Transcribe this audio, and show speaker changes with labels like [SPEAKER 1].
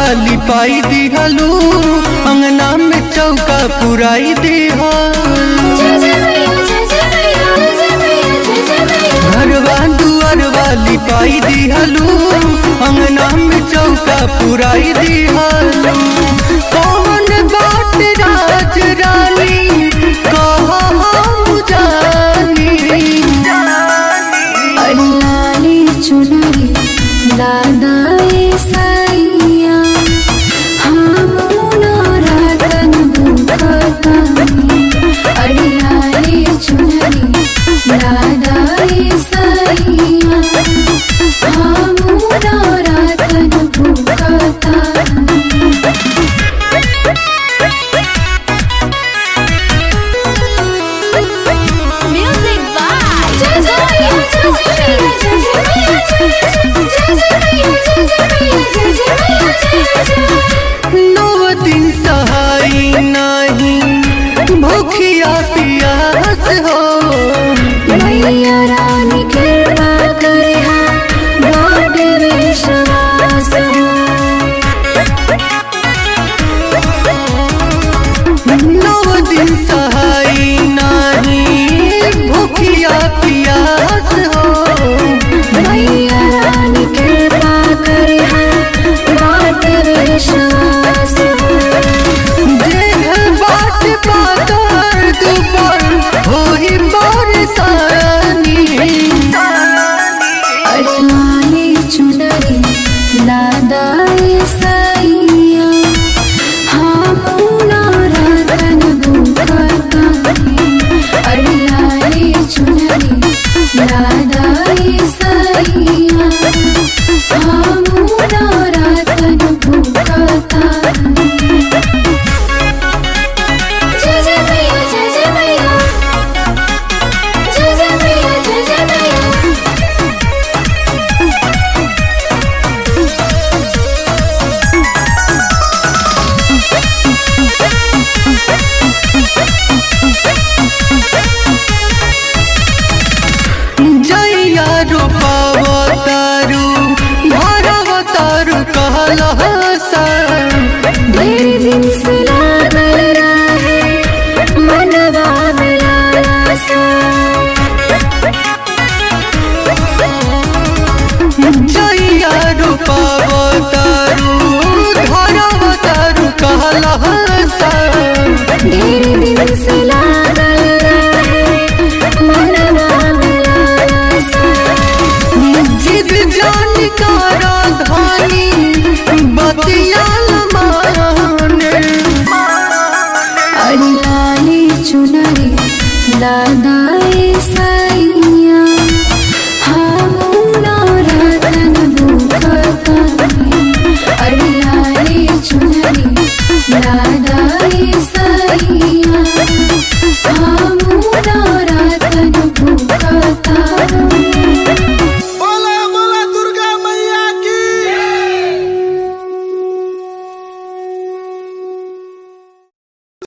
[SPEAKER 1] वाली पाई दिहलू अंगना में चौका पुराई दिहलू घरवा दुआर वाली पाई दिहलू अंगना में चौका पुराई दिहलू कौन बात राज रानी कहा हम जानी
[SPEAKER 2] अड़लाली चुनरी दादाए साइया हम रातन भूखतानी अड़लाली चुनरी दादाए साइया हम रातन भूखतानी Music by
[SPEAKER 1] नौ दिन सहाई नहीं भूखिया पियास हो
[SPEAKER 2] मैया रानी कृपा करे बड़ विश्वास
[SPEAKER 1] नौ दिन सहाई नहीं भूखिया पियास हो
[SPEAKER 2] मैया रानी कृपा करे बड़ विश्वास
[SPEAKER 1] देह बाट पातर दुबर होई बरसानी
[SPEAKER 2] अड़लाली चुनरी लादाए साइया हम रतन भूखतानी अड़लाली चुनरी लादाए साइया हम रतन भूखतानी जय जय मैया जय जय मैया जय जय मैया जय जय मैया
[SPEAKER 1] जैया रूपावतारू भरवतारू कहला सर
[SPEAKER 2] ढेर दिन से लागल रहे मनवा में लालसा
[SPEAKER 1] जैया रूपावतारू धरवतारू कहला सर
[SPEAKER 2] ढेर दिन से लागल रहे मनवा में लालसा
[SPEAKER 1] जिद जान कारा धानी बतियाल माने
[SPEAKER 2] अड़लाली चुनरी लादाए साई